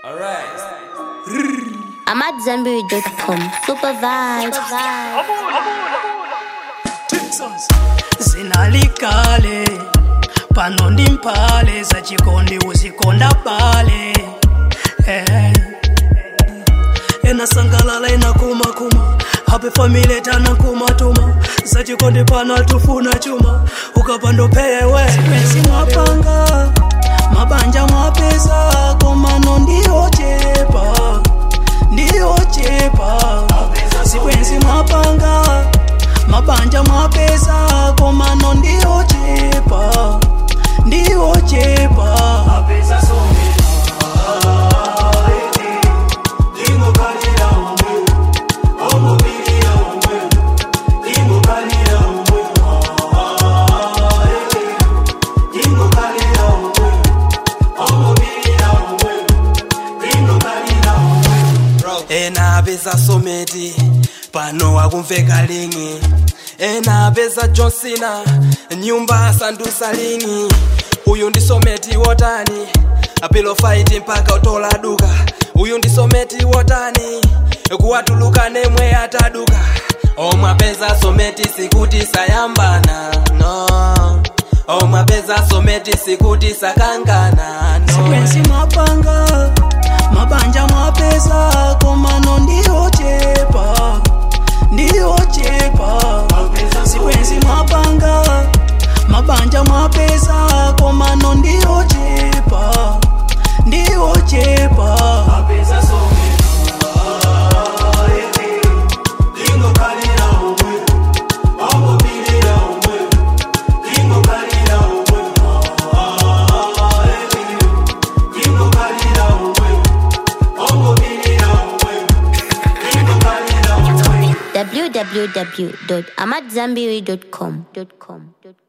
Alright. I'm at Zenberry.com. Super vibes. Texas zinalikale pano ndi mpale zachikondi uzikonda pale eh. enasangalala enakumakuma hape famile tana kumatuma zachikondi pano atufuna chuma ukapando peyewe sipensi mwapanga mabanja mwapeza komano ndiyochepa ndiyochepa sikwenzi mwapanga mabanja mwapeza komano ndiyochepa ndiyochepa ena apeza someti pano akumveka lingi ena apeza johnsina nyumba asandusa lingi uyu ndi someti wotani apilo fight mpaka utola duka uyu ndi someti wotani kuwatuluka nemwe ataduka omwe apeza someti sikuti sayambana no omwe apeza someti sikuti sakangana no sikwenzi mwapanga mabanja mwapeza komano ndiyochepa ndiyochepa sikwenzi mwapanga mabanja mwapeza komano ndiyochepa ndiyochepa www.amatzambiri.com.